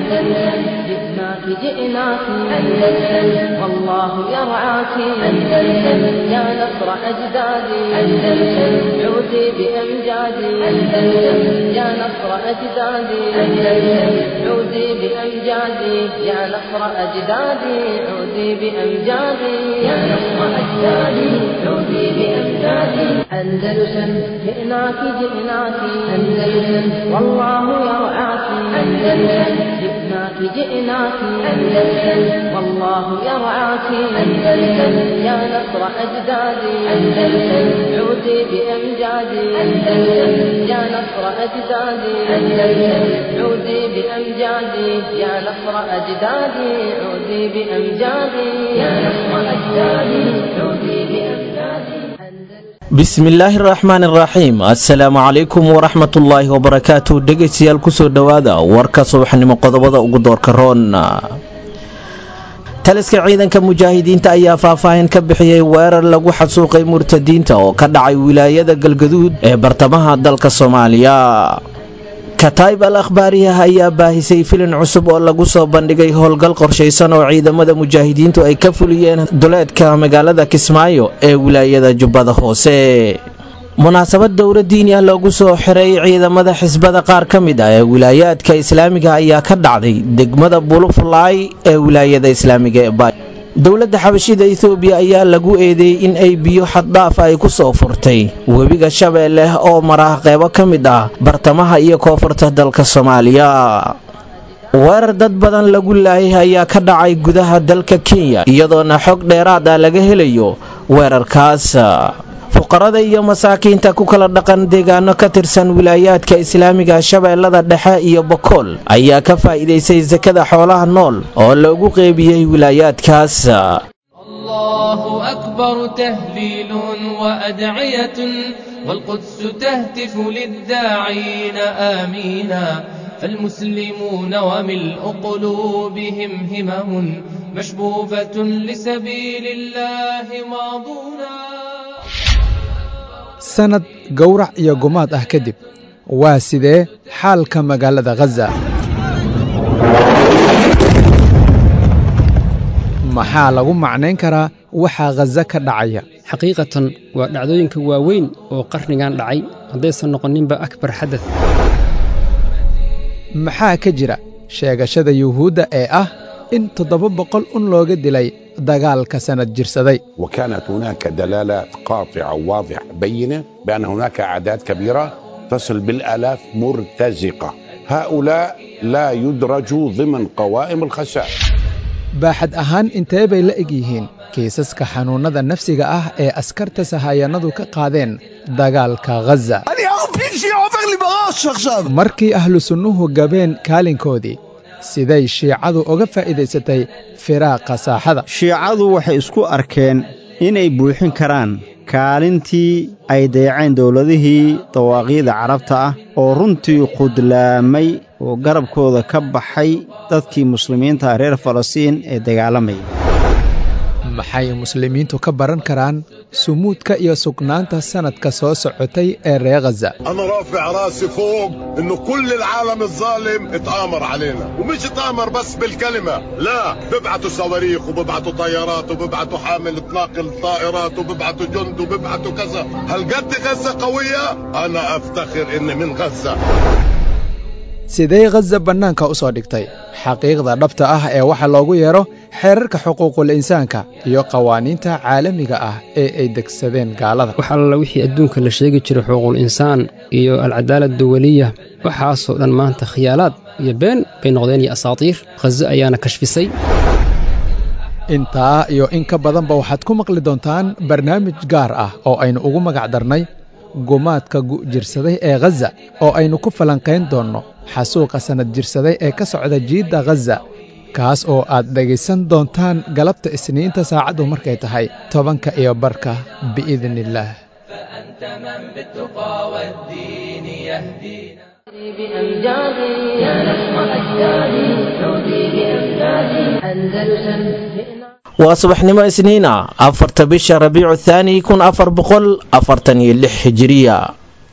أندلسن جئناك جئناك أندلسن والله يرعاك أندلسن يا نصر أجدادي أندلسن عودي بأمجادي أندلسن يا نصر أجدادي أندلسن عودي بأمجادي يا نصر أجدادي عودي بأمجادي يا نصر أجدادي عودي بأمجادي أندلسن جئناك جئناك أندلسن والله يرعاك أندلسن جئناك جئناك أندلسن والله يرعاك أندلسن يا نصر أجدادي أندلسن عودي بأمجادي أندلسن يا نصر أجدادي أندلسن عودي بأمجادي يا نصر أجدادي عودي بأمجادي يا نصر أجدادي عودي بأمجادي bismillaahi raxmaan iraxiim assalaamu calaykum waraxmatullaahi wabarakaatu dhegaystayaal kusoo dhowaada warka subaxnimo qodobada ugu doorka roon taliska ciidanka mujaahidiinta ayaa faahfaahin ka bixiyey weerar lagu xasuuqay murtadiinta oo ka dhacay wilaayada galgaduud ee bartamaha dalka soomaaliya kataib al akhbaariyah ayaa baahisay filin cusub oo lagu soo bandhigay howlgal qorshaysan oo ciidamada mujaahidiintu ay ka fuliyeen duleedka magaalada kismaayo ee wilaayada jubbada hoose munaasabad dowla diini ah loogu soo xiray ciidamada xisbada qaar ka mid ah ee wilaayaadka islaamiga ayaa ka dhacday degmada bulufulaay ee wilaayada islaamiga ee baay dowladda xabashida etoobiya ayaa lagu eedeeyey in ay biyo xaddhaaf ay ku soo furtay webiga shabeelle oo mara qeybo ka mid ah bartamaha iyo koonfurta dalka soomaaliya weerar dad badan lagu laayay ayaa ka dhacay gudaha dalka kenya iyadoona xog dheeraad ah laga helayo weerarkaas fuqarada iyo masaakiinta ku kala dhaqan deegaano ka tirsan wilaayaadka islaamiga shabeellada dhexe iyo bokool ayaa ka faa'iidaystay sakada xoolaha nool oo loogu qeybiyey wilaayaadkaas الله أكبر تهليل وأدعية والقدس تهتف للداعين آمينا فالمسلمون وملء قلوبهم همم مشبوبة لسبيل الله ماضونا sanad gowrac iyo gumaad ah kadib waa sidee xaalka magaalada khaza maxaa lagu macnayn karaa waxaa khaza ka dhacaya xaqiiqatan waa dhacdooyinka waaweyn oo qarnigan dhacay haddaysan noqoninba akbar xadad maxaa ka jira sheegashada yuhuudda ee ah in toddoba boqol un looga dilay dagaalka sanad jirsaday وكانت هناك دلالات قاطعة واضحة بينة بأن هناك أعداد كبيرة تصل بالآلاف مرتزقة هؤلاء لا يدرجوا ضمن قوائم الخسائر baaxad ahaan intee bay la eg yihiin kiisaska xanuunnada nafsiga ah ee askarta sahayanadu ka qaadeen dagaalka khaza markii ahlu sunnuhu gabeen kaalinkoodii siday shiicadu uga faa'iidaysatay firaaqa saaxada shiicadu waxay isku arkeen inay buuxin karaan kaalintii ay dayaceen dowladihii dawaaqiida carabta ah oo runtii qudlaamay oo garabkooda ka baxay dadkii muslimiinta reer falastiin ee dagaalamaya maxay muslimiintu ka baran karaan sumuudka iyo sugnaanta sannadka soo socotay ee reer khaza انا رافع راسي فوق انه كل العالم الظالم اتآمر علينا ومش اتآمر بس بالكلمة لا ببعتوا صواريخ وببعتوا طيارات وببعتوا حامل تناقل طائرات وببعتوا جند وببعتوا كذا هل قد غزة قوية انا افتخر اني من غزة sidee khaza bannaanka u soo dhigtay xaqiiqda dhabta ah ee waxa loogu yeedho xeerarka xuquuqul insaanka iyo qawaaniinta caalamiga ah ee ay degsadeen gaalada wax alla wixii adduunka la sheegi jiray xuquuqul insaan iyo alcadaalad duwaliya waxaasoo dhan maanta khiyaalaad iyo been bay noqdeen iyo asaatiir khazo ayaana kashfisay intaa iyo in ka badanba waxaad ku maqli doontaan barnaamij gaar ah oo aynu ugu magac darnay gumaadka gu'jirsaday ee khaza oo aynu ku falanqayn doonno xasuuqa sannad jirsaday ee ka socda jiidda khaza kaas oo aad dhegaysan doontaan galabta isniinta saacaddu markay tahay tobanka iyo barka biidniillaah فأنت من بالتقى والدين يهدينا بأمجادي يا نصر أجدادي عودي بأمجادي أندلسن waa subaxnimo isniina afarta bisha rabiicu thaani kun afar boqol afartan iyo lix hijiriya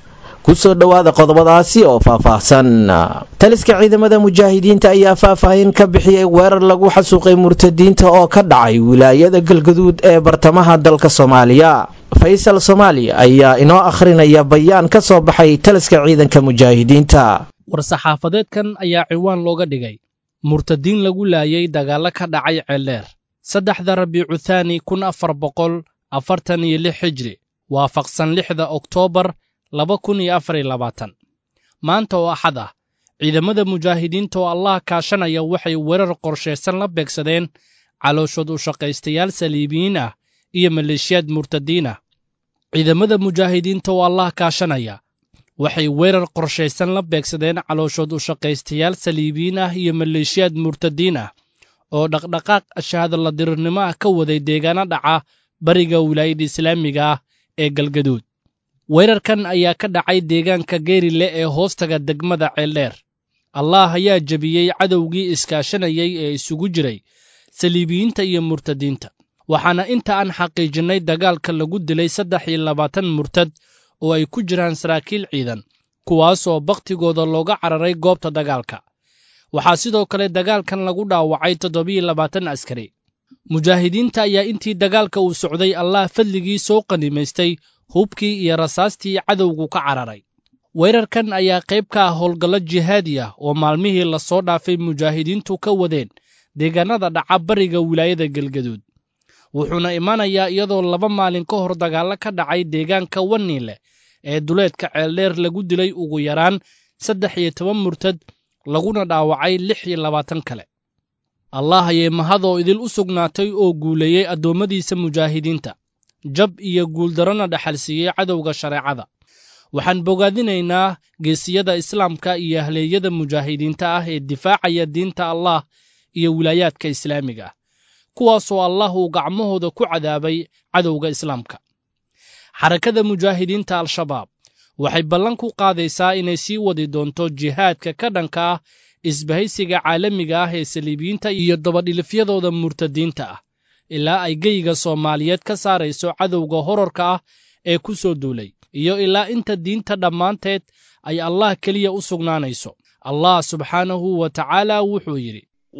kusoo dhowaada qodobadaasi oo faahfaahsan taliska ciidamada mujaahidiinta ayaa faahfaahin ka bixiyey weerar lagu xasuuqay murtadiinta oo ka dhacay wilaayada galgaduud ee bartamaha dalka soomaaliya faysal soomaali ayaa inoo akhrinaya bayaan ka soo baxay taliska ciidanka mujaahidiinta war-saxaafadeedkan ayaa ciwaan looga dhigay murtadiin lagu laayay dagaallo ka dhacay ceeldheer saddexda rabiicu thaani kun afar boqol afartan iyo lix xijri waafaqsan lixda oktoobar laba kun iyo afar iyo labaatan maanta oo axad ah ciidamada mujaahidiinta oo allah kaashanaya waxay weerar qorshaysan la beegsadeen calooshood u shaqaystayaal saliibiyiin ah iyo maleeshiyaad murtadiin ah ciidamada mujaahidiinta oo allah kaashanaya waxay weerar qorshaysan la beegsadeen calooshood u shaqaystayaal saliibiyiin ah iyo maleeshiyaad murtadiin ah oo dhaqdhaqaaq shahaadala dirirnimo ah ka waday deegaano dhaca bariga wilaayada islaamiga ah ee galgaduud weerarkan ayaa ka dhacay deegaanka geerile ee hoostaga degmada ceeldheer allah ayaa jebiyey cadowgii iskaashanayay ee isugu jiray saliibiyiinta iyo murtadiinta waxaana inta aan xaqiijinnay dagaalka lagu dilay saddex iyo labaatan murtad oo ay ku jiraan saraakiil ciidan kuwaasoo bakhtigooda looga cararay goobta dagaalka waxaa sidoo kale dagaalkan lagu dhaawacay toddobiyo labaatan askari mujaahidiinta ayaa intii dagaalka uu socday allah fadligii soo qanimaystay hubkii iyo rasaastii cadowgu ka cararay weerarkan ayaa qayb ka ah howlgallo jihaadi ah oo maalmihii lasoo dhaafay mujaahidiintu ka wadeen deegaanada dhaca bariga wilaayada galgaduud wuxuuna imaanayaa iyadoo laba maalin ka hor dagaallo ka dhacay deegaanka waniile ee duleedka ceeldheer lagu dilay ugu yaraan saddex iyo toban murtad laguna dhaawacay lix iyo labaatan kale allah ayay mahadoo idil u sugnaatay oo guuleeyey addoommadiisa mujaahidiinta jab iyo guuldarrona dhaxalsiiyey cadowga shareecada waxaan bogaadinaynaa geesiyada islaamka iyo ahleeyada mujaahidiinta ah ee difaacaya diinta allah iyo wilaayaadka islaamiga ah kuwaasoo allah uu gacmahooda ku cadaabay cadowga islaamka xarakada mujaahidiinta al-shabaab waxay ballan ku qaadaysaa inay sii wadi doonto jihaadka ka dhanka ah isbahaysiga caalamiga ah ee saliibiyiinta iyo dabadhilifyadooda murtadiinta ah ilaa ay geyiga soomaaliyeed ka saarayso cadowga horarka ah ee ku soo duulay iyo ilaa inta diinta dhammaanteed ay allah keliya u sugnaanayso allah subxaanahu wa tacaala wuxuu yidhi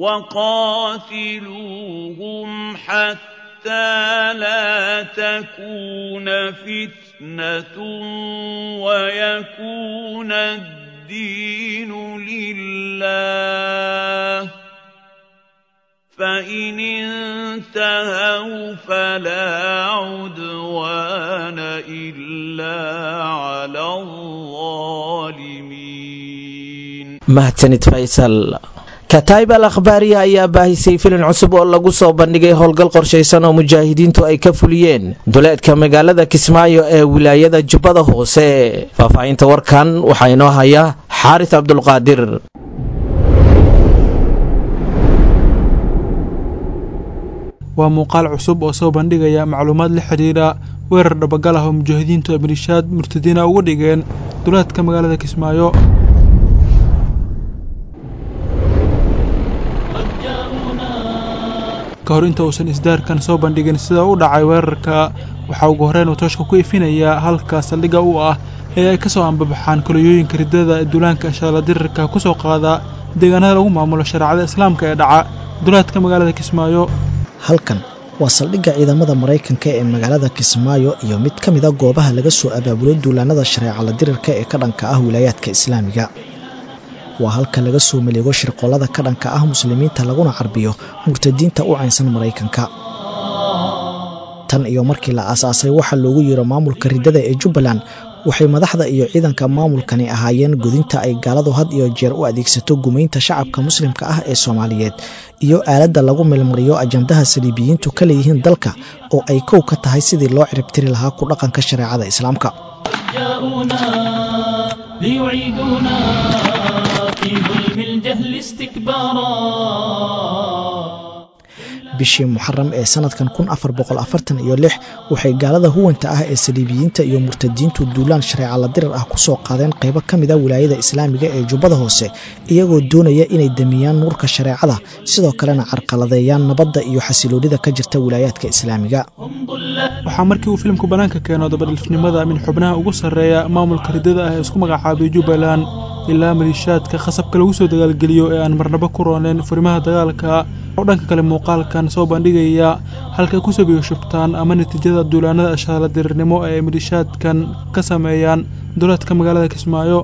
وقاتلوهم حتى لا تكون فتنة ويكون الدين لله فإن انتهوا فلا عدوان إلا على الظالمين mahadsanid faysal kataib al akhbaariya ayaa baahisay filin cusub oo lagu soo bandhigay howlgal qorshaysan oo mujaahidiintu ay ka fuliyeen duleedka magaalada kismaayo ee wilaayada jubbada hoose faahfaahinta warkan waxaa inoo haya xaaris cabdulqaadir waa muuqaal cusub oo soo bandhigaya macluumaad la xidhiidha weerar dhabagal ah oo mujaahidiintu ay malishaad murtadiina uga dhigeen duleedka magaalada kismaayo ka hor inta uusan isdaarkan soo bandhigin sida u dhacay weerarka waxaa ugu horreyn uu tooshka ku ifinayaa halka saldhigga u ah ee ay ka soo ambabaxaan koliyooyinka riddada duulaanka shaalladirirka ku soo qaada deegaanada lagu maamulo shareecada islaamka ee dhaca duleedka magaalada kismaayo halkan waa saldhigga ciidamada maraykanka ee magaalada kismaayo iyo mid ka mida goobaha laga soo abaabulo duulaanada shareecala dirirka ee ka dhanka ah wilaayaadka islaamiga waa halka laga soo maleego shirqollada ka dhanka ah muslimiinta laguna carbiyo murtadiinta u caynsan maraykanka tan iyo markii la aasaasay waxaa loogu yeero maamulka riddada ee jubbaland waxay madaxda iyo ciidanka maamulkani ahaayeen godinta ay gaaladu had iyo jeer u adeegsato gumaynta shacabka muslimka ah ee soomaaliyeed iyo aaladda lagu meelmariyo ajandaha saliibiyiintu ka leeyihiin dalka oo ay kow ka tahay sidii loo ciribtiri lahaa ku dhaqanka shareecada islaamka bishii muxaram ee sanadkan kun afar boqol afartan iyo lix waxay gaalada huwanta ah ee saliibiyiinta iyo murtadiintu duulaan shareecala dirar ah ku soo qaadeen qaybo ka mida wilaayada islaamiga ee jubbada hoose iyagoo doonaya inay damiyaan nuurka shareecada sidoo kalena carqaladeeyaan nabadda iyo xasiloonida ka jirta wilaayaadka islaamiga waxaa markii uu filimku bannaanka keeno dabadhilfnimada min xubnaha ugu sarreeya maamulka riddada ah ee isku magacaabay jubbaland ilaa maliishaadka khasabka lagu soo dagaalgeliyo ee aan marnabo ku rooneen furimaha dagaalka oo dhanka kale muuqaalkan soo bandhigaya halkay ku sabiyo shubtaan ama natiijada duulaanada ashaala dirirnimo ee ay maliishaadkan ka sameeyaan duleedka magaalada kismaayo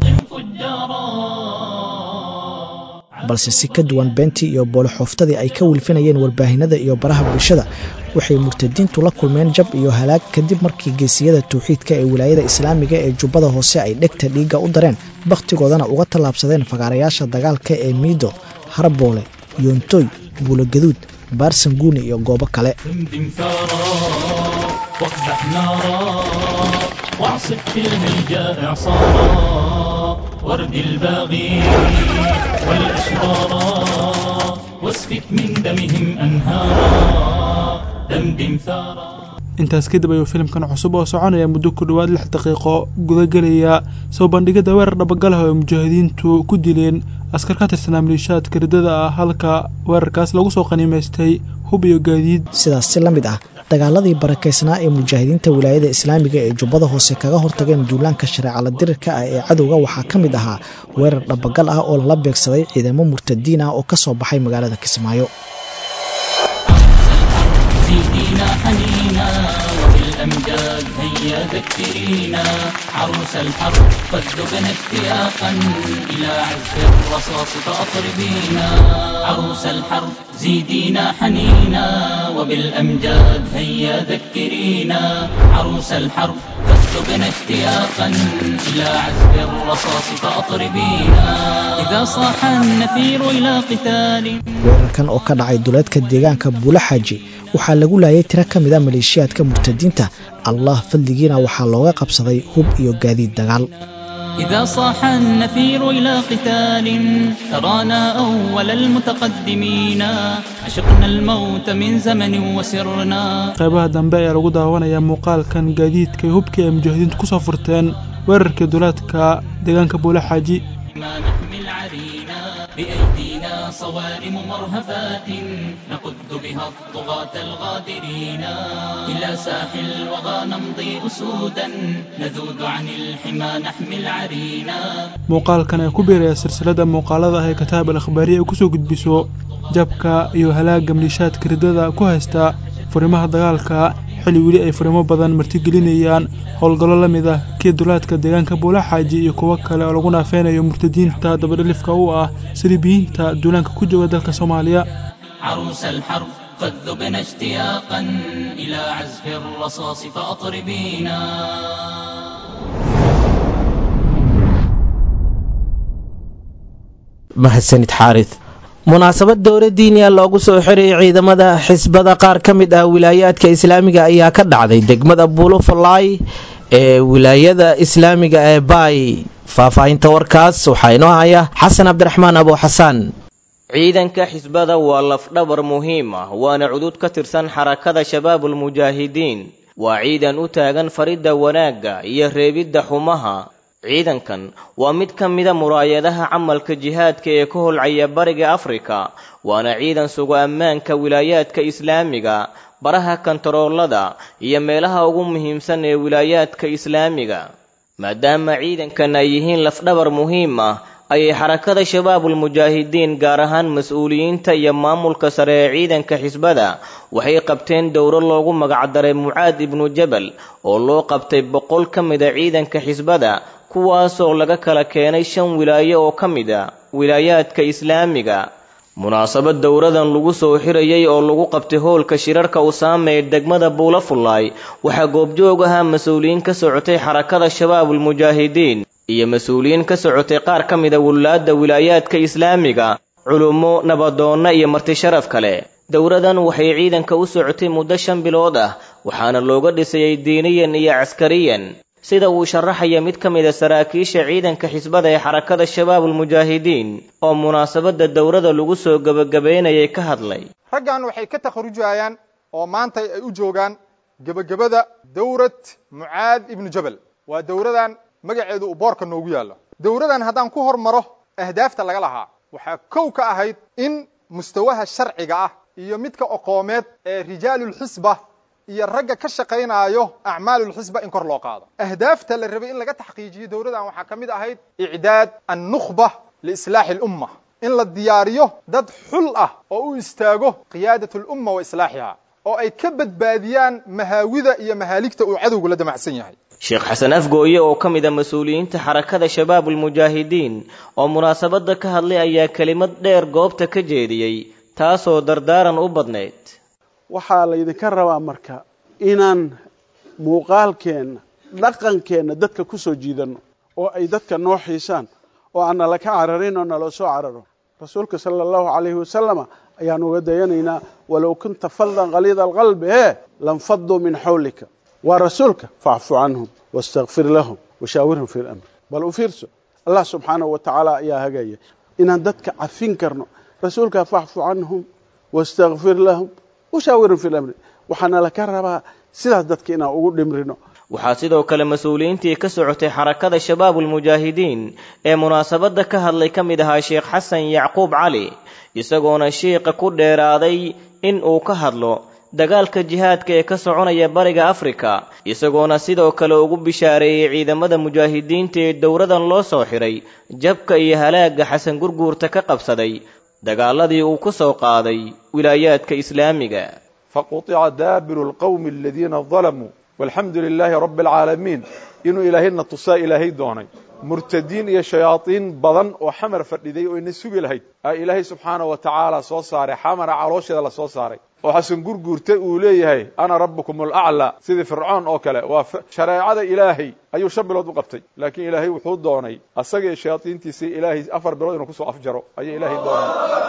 balse si ka duwan beentii iyo booloxooftadii ay ka wilfinayeen warbaahinada iyo baraha bulshada waxay murtadiintu la kulmeen jab iyo halaag kadib markii geesiyada tawxiidka ee wilaayada islaamiga ee jubbada hoose ay dhegta dhiigga u dareen bakhtigoodana uga tallaabsadeen fagaarayaasha dagaalka ee miido harboole yoontoy buulogaduud baarsanguuni iyo goobo kale واعصب في الهيجاء إعصارا وارد الباغي والأشرارا واسفك من دمهم أنهارا دمدم ثارا intaas kadib ayuu filimkan cusub oo soconaya muddo ku dhowaad lix daqiiqo gudagelaya soo bandhigidda weerar dhabagalah oo ay mujaahidiintu ku dileen askar ka tirsanaa maliishaadka riddada ah halka weerarkaas lagu soo qaniimaystay hub iyo gaadiid sidaas si la mid ah dagaaladii barakaysnaa ee mujaahidiinta wilaayada islaamiga ee jubbada hoose kaga hortageen duulaanka shareecala dirirka ah ee cadowga waxaa ka mid ahaa weerar dhabagal ah oo lala beegsaday ciidamo murtadiin ah oo ka soo baxay magaalada kismaayo زيدينا حنينا وبالأمجاد هيا ذكرينا عروس الحرب قد ذقنا اشتياقا إلى عزف الرصاص فأطربينا عروس الحرب زيدينا حنينا وبالأمجاد هيا ذكرينا عروس الحرب قد ذقنا اشتياقا إلى عزف الرصاص فأطربينا إذا صاح النفير إلى قتال weerarkan oo ka dhacay duleedka deegaanka buulaxaaji waxaa lagu laayay tiro ka mid a maleeshiyaadka murtadiinta allah fadligiina waxaa looga qabsaday hub iyo gaadiid dagaal إذا صاح النفير إلى قتال ترانا أول المتقدمين عشقنا الموت من زمن وسرنا qaybaha dambe ayaa lagu daawanayaa muuqaalkan gaadiidka iyo hubka ay mujaahidiintu ku soo furteen weerarkii duleedka deegaanka buulaxaaji ما نحمل عرينا بأيدينا صوارم مرهفات نقد بها الطغاة الغادرين إلى ساحل الوغى نمضي أسودا نذود عن الحمى نحمل عرينا muuqaalkan ayaa ku biiraya silsilada muuqaalada ah ee kataab al akhbaariya ay kusoo gudbiso jabka iyo halaagga maliishaadka riddada ku haysta furimaha dagaalka xilli weli ay furimo badan martigelinayaan howlgallo la mid ah kii dulaadka deegaanka buulaxaaji iyo kuwo kale oo lagu naafeynayo murtadiinta dabadhilifka u ah silibiyiinta duulaanka ku jooga dalka soomaaliya عروس الحرب قد ذقنا اشتياقا إلى عزف الرصاص فأطربينا mahadsanid xaarid munaasabad dowla diiniya loogu soo xirayay ciidamada xisbada qaar ka mid ah wilaayaadka islaamiga ayaa ka dhacday degmada buulofalaay ee wilaayada islaamiga ee baay faahfaahinta warkaas waxaa inoo haya xasan cabdiraxmaan abu xasaan ciidanka xisbada waa lafdhabar muhiim ah waana cudud ka tirsan xarakada shabaabulmujaahidiin waa ciidan u taagan faridda wanaagga iyo reebidda xumaha ciidankan waa mid ka mida muraayadaha camalka jihaadka ee ka holcaya bariga afrika waana ciidan sugo ammaanka wilaayaadka islaamiga baraha kantaroolada iyo meelaha ugu muhiimsan ee wilaayaadka islaamiga maadaama ciidankan ay yihiin lafdhabar muhiim ah ayay xarakada shabaabulmujaahidiin gaar ahaan mas-uuliyiinta iyo maamulka sare ee ciidanka xisbada waxay qabteen dowro loogu magacdaray mucaad ibnu jabal oo loo qabtay boqol ka mida ciidanka xisbada kuwaasoo laga kala keenay shan wilaayo oo ka mid a wilaayaadka islaamiga munaasabad dowradan lagu soo xirayay oo lagu qabtay hoolka shirarka usaame ee degmada buulafullaay waxaa goobjoog ahaa mas-uuliyiin ka socotay xarakada shabaabulmujaahidiin iyo mas-uuliyiin ka socotay qaar ka mida wulaadda wilaayaadka islaamiga culummo nabadoonna iyo marti sharaf kale dowradan waxay ciidanka u socotay muddo shan bilood ah waxaana looga dhisayay diiniyan iyo caskariyan sida uu sharaxaya mid ka mida saraakiisha ciidanka xisbada ee xarakada shabaabulmujaahidiin oo munaasabadda dowrada lagu soo gebagabaynayay ka hadlay raggan waxay ka takharujayaan oo maanta ay u joogaan gebagabada dowrad mucaad ibnu jabal waa dowradan magaceedu uu boorka noogu yaallo dowradan haddaan ku hormaro ahdaafta laga lahaa waxaa kow ka ahayd in mustawaha sharciga ah iyo midka oqoomeed ee rijaalulxisba iyo ragga ka shaqaynaayo acmaalulxisba in kor loo qaado ahdaafta la rabay in laga taxqiijiyo dowladan waxaa ka mid ahayd icdaad annukhba liislaaxi alumma in la diyaariyo dad xul ah oo u istaago qiyaadat alumma wa islaaxiha oo ay ka badbaadiyaan mahaawida iyo mahaaligta uu cadowgu la damacsan yahay sheekh xasan afgooye oo ka mid a mas-uuliyiinta xarakada shabaabulmujaahidiin oo munaasabadda ka hadlay ayaa kelimad dheer goobta ka jeediyey taasoo dardaaran u badnayd waxaa laydinka rabaa marka inaan muuqaalkeenna dhaqankeenna dadka ku soo jiidanno oo ay dadka noo xiisaan oo aan nala ka cararin oo naloo soo cararo rasuulka sala allahu calayhi wasalama ayaan uga dayanaynaa walow kunta faldan qaliida alqalbi ee lanfaduu min xawlika waa rasuulka facfu canhum wastakfir lahum washaawirhum fi lamr bal u fiirso allah subxaanahu wa tacaala ayaa hagaya inaan dadka cafin karno rasuulka facfu canhum wastakfir lahum washaawirhum fi lamri waxaana laka rabaa sidaas dadka inaan ugu dhimrino waxaa sidoo kale mas-uuliyiintii ka socotay xarakada shabaabulmujaahidiin ee munaasabadda ka hadlay ka mid ahaa sheekh xasan yacquub cali isagoona shiiqa ku dheeraaday in uu ka hadlo dagaalka jihaadka ee ka soconaya bariga afrika isagoona sidoo kale ugu bishaareeyey ciidamada mujaahidiinta ee dowladan loo soo xiray jabka iyo halaagga xasan gurguurta ka qabsaday dagaaladii uu ku soo qaaday wilaayaadka islaamiga faquطica daabiru lqowmi aladiina dalamuu walxamdu lilaahi rabbi alcaalamiin inuu ilaahayna tusaa ilaahay doonay murtadiin iyo shayaadiin badan oo xamar fadhiday oo ina sugi lahayd aa ilaahay subxaana wa tacaala soo saaray xamara caloosheeda la soo saaray oo xasan gurguurta uu leeyahay ana rabbukum alaclaa sidii fircoon oo kale waa shareecada ilaahay ayuu shan bilood u qabtay laakiin ilaahay wuxuu doonay asagii shayaadiintiisii ilaahay afar bilood inuu kusoo afjaro ayuu ilaahay doonay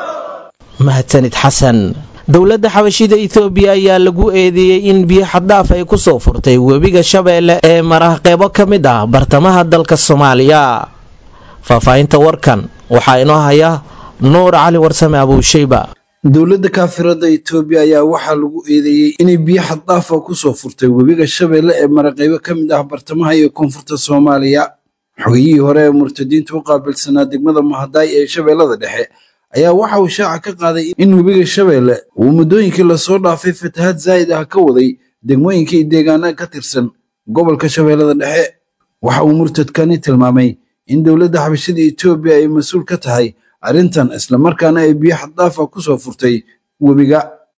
mahadsanid xasan dowladda xabashida etoobiya ayaa lagu eedeeyey in biyo xaddhaaf ay ku soo furtay webiga shabeelle ee marah qeybo ka mid ah bartamaha dalka soomaaliya faahfaahinta warkan waxaa inoo haya nuur cali warsame abuushayba dowladda kaafirada etoobiya ayaa waxaa lagu eedeeyey inay biyo xaddaafa ku soo furtay webiga shabeelle ee maraqeybo ka mid ah bartamaha iyo koonfurta soomaaliya xogiyihii hore ee murtadiinta u qaabilsanaa degmada mahadaay ee shabeellada dhexe ayaa waxa uu shaaca ka qaaday in webiga shabeelle uu muddooyinkii lasoo dhaafay fatahaad zaa'id ah ka waday degmooyinka iyo deegaanada ka tirsan gobolka shabeellada dhexe waxa uu murtadkani tilmaamay in dowladda xabashada etoobiya ay mas-uul ka tahay arrintan islamarkaana ay biyo xaddaafa ku soo furtay webiga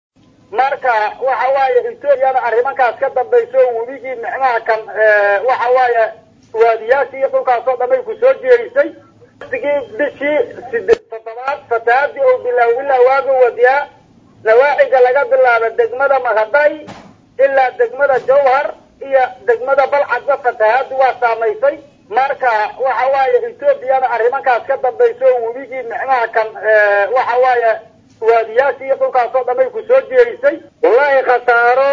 marka waxa waaye etoobiyana arrimankaas ka dambayso webigii micnaha kan waxa waaye waadiyaashii iyo dhulkaasoo dhan ay ku soo jeerisay waqtigii bishii sideed toddobaad fatahaadii oo bilaaw ilaa waagu wadiyaa nawaaciga laga bilaabo degmada mahaday ilaa degmada jawhar iyo degmada balcadba fatahaadu waa saamaysay marka waxa waaye etoobiyana arrimankaas ka dambayso webigii micnaha kan waxa waaye waadiyaashii iyo dhulkaasoo dhan ay ku soo jeerisay wallaahi khasaaro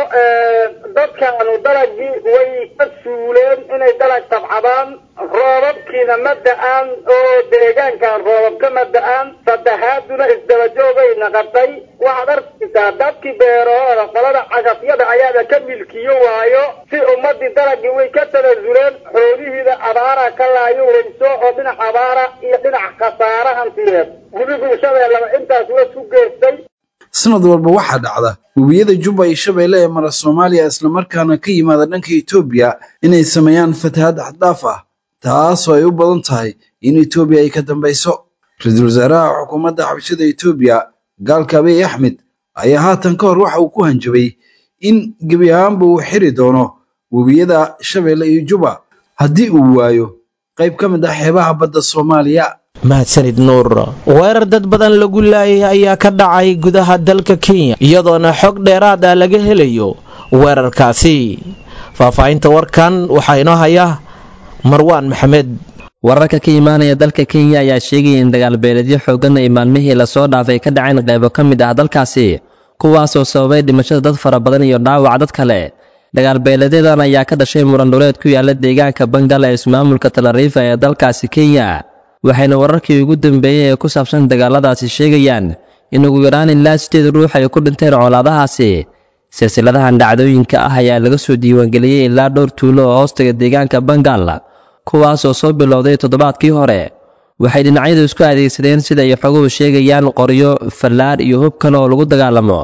dadkaanu dalagii way ka suuleen inay dalag tabcadaan roobabkiina ma da-aan oo deegaankan roobab kama da-aan fatahaaduna isdabajoogay naqatay waxaad arkaysaa dadkii beerahooda qolada cagafyada ayaaba ka milkiyo waayo si ummadii dalagii way ka tanasuleen xoolihiida abaara ka laayo weyso oo dhinac abaara iyo dhinac khasaara hantiyeed webigu shabeellaba intaas wa ku geystay sanad walba waxaa dhacda webiyada jubba iyo shabeelle ee mara soomaaliya islamarkaana ka yimaada dhanka etoobiya inay sameeyaan fatahaad xaddaaf ah taasoo ay u badan tahay in etoobiya ay ka dambayso ra-iisul wasaaraha xukuumadda xabashada etoobiya gaalka abiy axmed ayaa haatan ka hor waxa uu ku hanjabay in gebi ahaanba uu xiri doono webiyada shabeelle iyo juba haddii uu waayo qayb ka mid ah xeebaha badda soomaaliya mahadsanid nuur weerar dad badan lagu laayay ayaa ka dhacay gudaha dalka kenya iyadoona xog dheeraad ah laga helayo weerarkaasi faahfaahinta warkan waxaa inoo haya marwaan maxamed wararka ka imaanaya dalka kenya ayaa sheegaya in dagaalbeeleedyo xooggan ay maalmihii lasoo dhaafay ka dhaceen qaybo ka mid ah dalkaasi kuwaasoo sababay dhimashada dad fara badan iyo dhaawac dad kale dagaalbeeleedyadan ayaa ka dhashay muran dhuleed ku yaala deegaanka bangal ee ismaamulka talariifa ee dalkaasi kenya waxayna wararkii ugu dambeeyey ee ku saabsan dagaaladaasi sheegayaan in ugu yaraan ilaa sideed ruux ay ku dhinteen colaadahaasi silsiladahan dhacdooyinka ah ayaa laga soo diiwaangeliyey ilaa dhowr tuulo oo hoostaga deegaanka bangal kuwaasoo soo bilowday toddobaadkii hore waxay dhinacyadu isku adeegsadeen sida ay xoguhu sheegayaan qoryo fallaar iyo hub kale oo lagu dagaalamo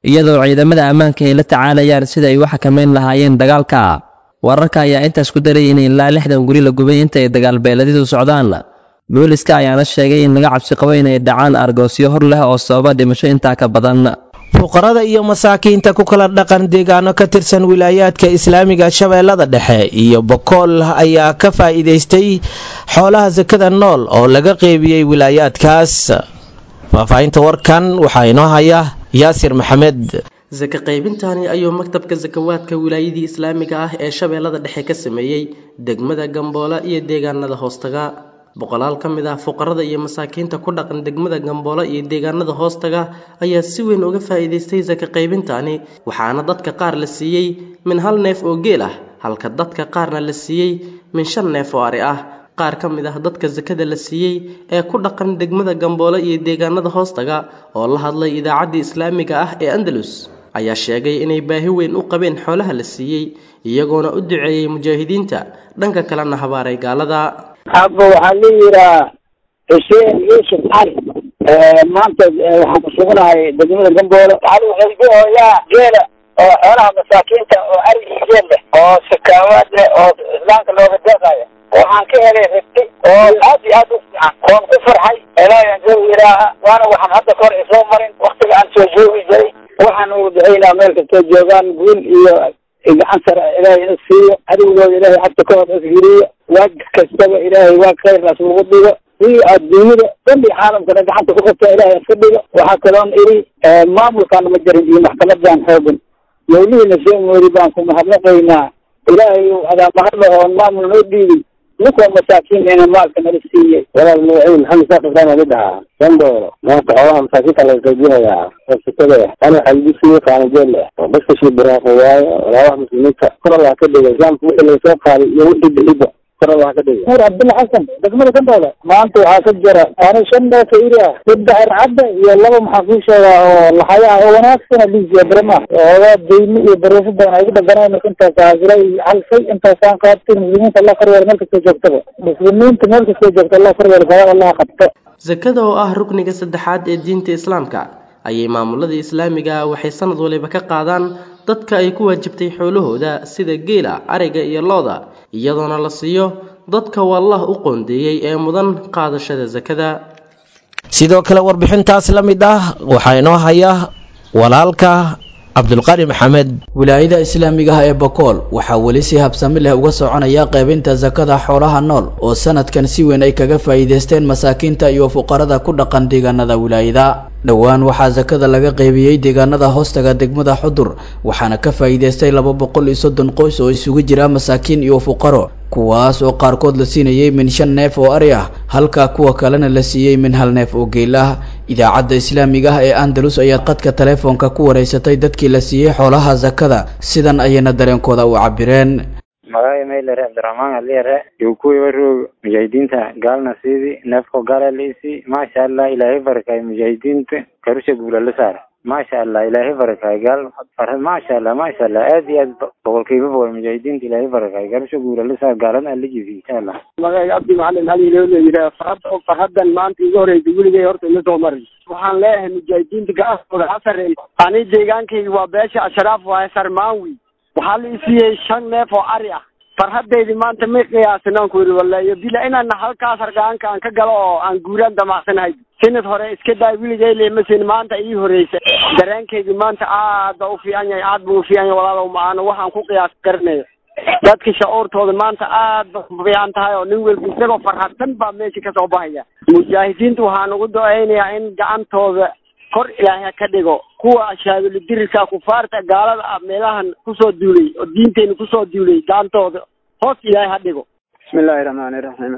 iyadoo ciidamada ammaanka ay la tacaalayaan sida ay u xakameyn lahaayeen dagaalka wararka ayaa intaas ku darayay in ilaa lixdan guri la gubay inta ay dagaalbeeladidu socdaan booliska ayaana sheegay in laga cabsi qabo inay dhacaan argoosyo hor leh oo sababa dhimasho intaa ka badan fuqarada iyo masaakiinta ku kala dhaqan deegaano ka tirsan wilaayaadka islaamiga shabeellada dhexe iyo bokool ayaa ka faa'iidaystay xoolaha sakada nool oo laga qeybiyey wilaayaadkaas faahfaahinta warkan waxaa inoo haya yaasir maxamed saka qaybintani ayuu maktabka sakawaadka wilaayadii islaamiga ah ee shabeellada dhexe ka sameeyey degmada gamboola iyo deegaanada hoostaga boqolaal ka mid ah fuqarada iyo masaakiinta ku dhaqan degmada gamboola iyo deegaanada hoostaga ayaa si weyn uga faa'iidaystay saka qaybintani waxaana dadka qaar la siiyey min hal neef oo geel ah halka dadka qaarna la siiyey min shan neef oo ari ah qaar ka mid ah dadka sakada la siiyey ee ku dhaqan degmada gamboola iyo deegaanada hoostaga oo la hadlay idaacaddii islaamiga ah ee andalus ayaa sheegay inay baahi weyn u qabeen xoolaha la siiyey iyagoona u duceeyey mujaahidiinta dhanka kalena habaaray gaalada abba waxaa la yidhaha xuseen yuusuf cali maanta waxaan ku sugnahay degmada gamboolo waxaa lagu xelbihooyaa geela oo xoolaha masaakiinta oo arigii geel leh oo sakaawaad leh oo islaamka looga deeqayo waxaan ka helay ribti oo aad iyo aad u fiican oon ku farxay ilaahay anjau ilaaha waana waxaan hadda kahor isoo marin waktiga aan soo joogi jiray waxaan ugu ducaynaa meel kastoo joogaan guul iyo gacan sare ilaahay ina siiyo adigooda ilaahay xagta ka hor isgeliyo waag kastaba ilaahay waag khayrnaas lagu dhigo iyo adduunyada dhan iyo caalamkana gacanta ku qabta ilaahay iska dhigo waxaa kaloon iri maamulkaan ma jarin iyo maxkamadan xoogan mawlihiina soo moodi baan ku mahadnaqaynaa ilaahay adaa mahadla oon maamul noo dhiibin ninkoo masaakiin ina maalka nala siiyey walaal magaciin maxamed saaq ibrahim ali dhahaa sandoolo maanta xoolaha masaakiinta laga qaybinayaa oo sikada ah ana waxaa lagu siiyey qaanijeel ah oo dadka shii baraaqo waayo walaabaha muslimiinta kor allah ka dhiga islaamka wixii laga soo qaaday iyo wixii bixiba kor allah ka dhiga nuur cabdulla xasan degmada gandooda maanta waxaa ka jira ana shan neefa iri ah saddex ircadda iyo laba maxaa kuu sheegaa oo laxayaa oo wanaagsana liisiya barama oogaa deymi iyo bareefo badan ay ku dhaganeen marka intaas haasira iyo halsay intaasaan qaabtay muslimiinta allah korweer meel kastoo joogtaba muslimiinta meel kastoo joogta allah korweer sabab allah qabto sakada oo ah rukniga saddexaad ee diinta islaamka ayay maamulada islaamiga ah waxay sanad waliba ka qaadaan dadka ay ku waajibtay xoolahooda sida geela ariga iyo looda iyadoona la siiyo dadka wallah u qoondeeyey ee mudan qaadashada sakada sidoo kale warbixintaas la mid ah waxaa inoo haya walaalka cabdulqani maxamed wilaayada islaamiga ah ee bokool waxaa weli si habsami leh uga soconaya qaybinta sakada xoolaha nool oo sanadkan si weyn ay kaga faa'iidaysteen masaakiinta iyo fuqarada ku dhaqan deegaanada wilaayada dhowaan waxaa sakada laga qaybiyey deegaanada hoostaga degmada xudur waxaana ka faa'iidaystay laba boqol iyo soddon qoys oo isugu jira masaakiin iyo fuqaro kuwaas oo qaarkood la siinayay min shan neef oo ari ah halka kuwa kalena la siiyey min hal neef oo geel ah idaacadda islaamiga ah ee andalus ayaa qadka taleefoonka ku wareysatay dadkii la siiyey xoolaha sakada sidan ayayna dareenkooda u cabireen magaaga maylare cabdiraxmaan aliyare joogkuwiba roog mujaahidiinta gaalna siidi neefko gaala liisi maasha allah ilaahay barakay mujaahidiinta karusha guula la saara maasha allah ilaahay barakay gaal maasha allah maasha allah aad iyo aad boqolkiiba boqol mujaahidiinta ilaahay barakay karusha guula la saara gaalana alla jifi insha allah magaaga cabdi macalin hali loo leeyihaa farada farhadan maanta iga horeysa weligay horta ima soo marin waxaan leeyahay mujaahidiinta gacantooda ha sarreey ani deegaankayga waa beesha ashraaf waaye sarmaanwi waxaa la isiiyey shan neef oo ari ah farhadaydi maanta may qiyaasin aan ku yidhi wallahi bila inaan halkaas hargaanka aan ka galo oo aan guuraan damacsanahay sanad hore iska daay wiligay leemasin maanta ii horeysa dareenkaygi maanta aad ba u fiican yahay aad buu u fiican yahay walaalow maano waxaan ku qiyaas garanayo dadka shacuurtooda maanta aad ba u fiican tahay oo nin walba isagoo farhadsan baa meesha kasoo baxaya mujaahidiinta waxaan ugu duceynayaa in gacantooda kor ilaahay ka dhigo kuwa ashaaduladirirka kufaarta gaalada ah meelahan kusoo duulay oo diinteyna kusoo duulay gacantooda hoos ilaahay ha dhigo bismillahi raxmaani raxiim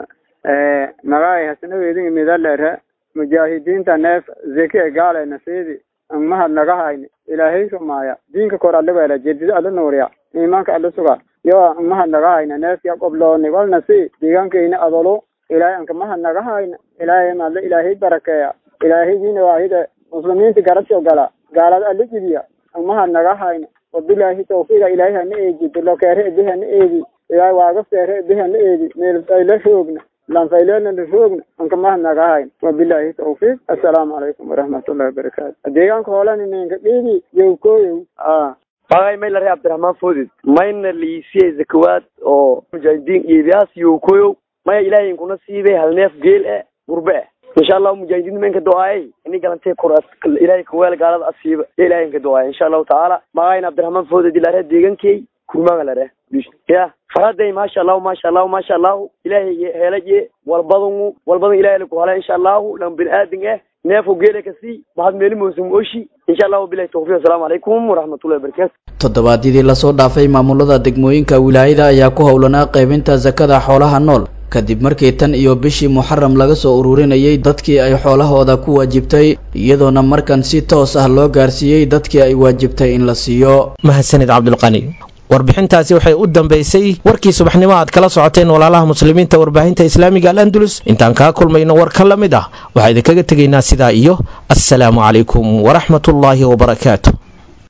magaay hasanaweydin midalere mujaahidiinta neef zeki e gaalayna siidi mahad naga hayni ilaahay rumaaya diinka kor alle weela jedid alle nuuriya iimaanka alle suga yo mahad naga hayna neefya qoblooni walna si deegaankeyna adolo ilaahay anka mahad naga hayna ilaahay madle ilaahay barakeeya ilaahaygiina waahide muslimiinta garabsho gala gaalada alla jibiya mahad naga hayna wabilaahi tawfiiqa ilaahay hana eegi dulokeere ebi hana eegi ilaahay waaga seere ebi hana eegi meelbayla roogna lanfaylona laroogna anka mahadnagahayn wabilaahi tawfiiq assalaamu calaykum waraxmatullahi wabarakaatu deegaanka hoolani ninka dhiidi yowkoyow magay may lare cabdiraxmaan foodid mayna liisiye zakawaad oo mujaahidiin iibiyaas yowkoyow maya ilaahay inkuna siibay hal neef geel eh gurbe eh insha allahu mujaahidiin menka do-aayay ini galantay kor ilaahay kaweel gaalada asiiba ya ilahay inka do-aaya insha allahu tacaala magayna cabdiraxmaan foodid ilare deegankey kurmaga lare ya faraday maasha allahu maasha allahu maasha allahu ilaahay helaye walbadanu walbadan ilahay laku hala insha allahu lan bin aadin eh neefo geela kasii mahad meeli moosum oshi insha allahu bilahi tawfiq assalaamu calaykum waraxmatullahi wabarakatu toddobaadyadii lasoo dhaafay maamulada degmooyinka wilaayada ayaa ku howlanaa qaybinta sakada xoolaha nool kadib markii tan iyo bishii muxaram laga soo ururinayay dadkii ay xoolahooda ku waajibtay iyadoona markan si toos ah loo gaarsiiyey dadkii ay waajibtay in la siiyo mahadsanid cabdulqani warbixintaasi waxay u dambaysay warkii subaxnimo aad kala socoteen walaalaha muslimiinta warbaahinta islaamiga al andalus intaan kaa kulmayno war ka la mid ah waxaa idinkaga tegaynaa sidaa iyo assalaamu calaykum waraxmatullaahi wabarakaatu